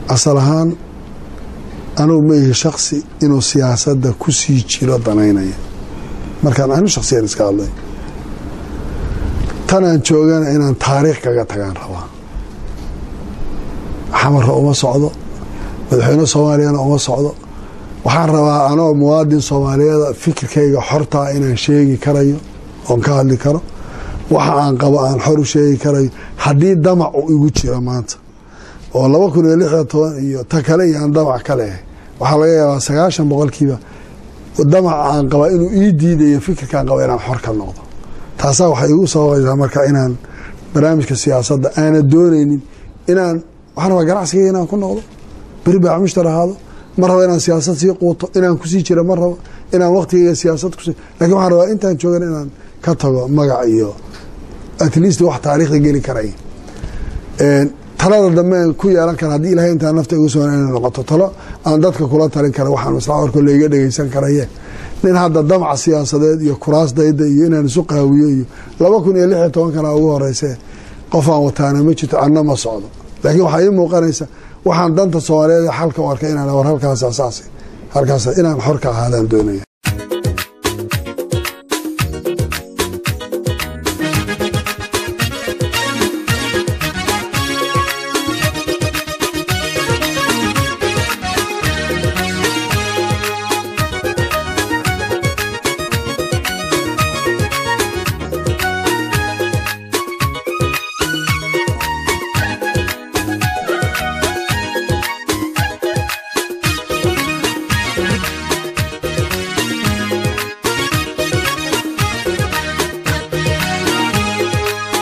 asal ahaan anugu ma ihi shaksi inuu siyaasadda ku sii jiro danaynaya markaan anu shaksiyan iska hadlay tanaan joogana inaan taariikh kaga tagaan rabaa xamarra uma socdo madaxweyne soomaaliyana uma socdo waxaan rabaa anoo muwaadin soomaaliyeeda fikirkayga xortaa inaan sheegi karayo oon ka hadli karo waxa aan qabo aan xor u sheegi karayo haddii damac uu igu jiro maanta oo laba kun iyo lix iyo toban iyo ta kale iyo aan damac ka leehay waxaa laga yaabaa sagaashan boqolkiiba damaca aan qabaa inuu ii diidayo fikirkaan qaba inaan xor ka noqdo taasaa waxay igu sababaysaa marka inaan barnaamijka siyaasadda aana doonaynin inaan waxaan rabaa ganacsigayga inaan ku noqdo beri baac mushtar ahaado ma rabo inaan siyaasad sii quuto inaan kusii jiro ma rabo inaan waktigayga siyaasad kus lakin waxaan rabaa intaan joogan inaan ka tago magac iyo at least wax taariikhda geli karay talada dambe ku yeelan kara haddii ilahay intaa nafta igu sugan inay noqoto talo aan dadka kula talin kara waxaan maslaxa warko layga dhegeysan karaye nin hadda damac siyaasadeed iyo kuraasdayda iyo inaan isu qaawiyo iyo laba kun iyo lix iyo toban kana ugu horeyse qofaan wataana ma jirto anna ma socdo laakiin waxaa ii muuqanaysa waxaan danta soomaaliyeed xalka u arkay inaan war halkaas asaasi halkaas inaan xor ka ahaadaan doonaya